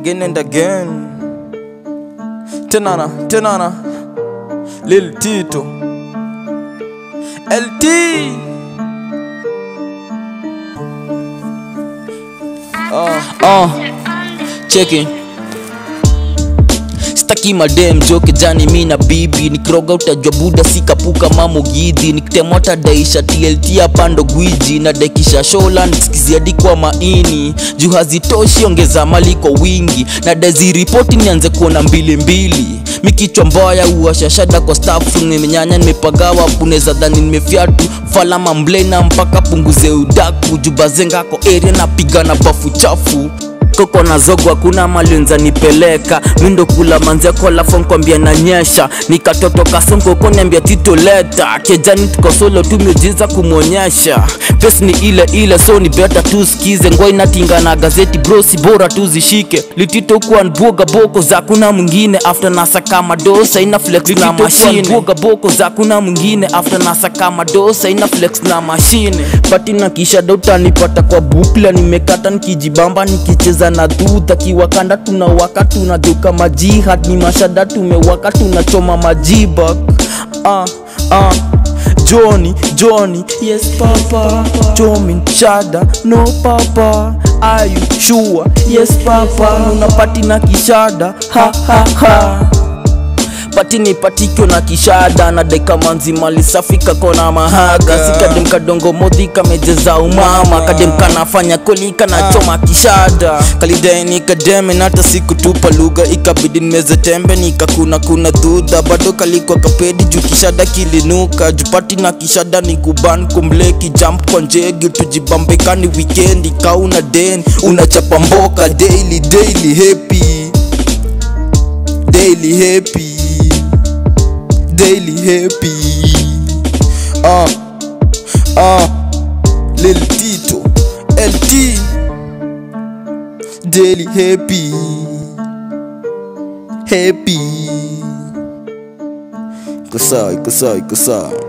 again and again. Tenana, tenana, Lil Tito, LT. uh, cheki staki madem jo kijani mi na bibi nikiroga utajwa buda sikapuka mamugidhi nikitemota daisha tlt apando gwiji na daikisha shola nikiskiziadi kwa maini juu hazitoshi ongeza mali kwa wingi na daziripoti nianze kuona mbili mbili mikichwa mbaya uashashada kwa stafu nimenyanya nimepagawa puneza dhani nimefyatu falama mblena mpaka punguze udaku jubazengako area napiga na bafu chafu koko na zogo hakuna malinza nipeleka mindo kula manzeko alafu nkwambia nanyesha nikatoto kasongo koniambia tito leta kejani tuko solo tumejiza kumwonyesha pesi ni ile ile so ni beta tusikize ngwa inatinga na gazeti brosi bora tuzishike litito kuwa nbuoga boko za kuna mwingine after nasa kama dosa ina flex na mashine nbuoga boko za kuna mwingine after nasa kama dosa ina flex na mashine pati na kisha dauta nipata kwa bukla nimekata nikijibamba nikicheza na dhudha kiwakanda tunawaka tunageuka majihad ni mashada tumewaka tunachoma majibak ah, ah. Johnny, Johnny, yes papa Jomin, Shada, no papa Are you sure? Yes papa Unapati na kishada, ha ha ha pati ni patikyo na kishada na deka manzi mali safi kakona mahaga sikadem kadongo modhi kamejeza umama kadem kanafanya kolika na choma kishada kalidai nikademe na hata sikutupa lugha ikabidi nimeze tembe nikakuna kuna dhudha bado kalikwa kapedi juu kishada kilinuka jupati na kishada ni kuban kumleki jump kwa njegi tujibambekani wikendi kauna den unachapa mboka daily daily happy daily happy daily happy uh, uh, Lil Tito LT daily happy happy iko sawa iko sawa iko sawa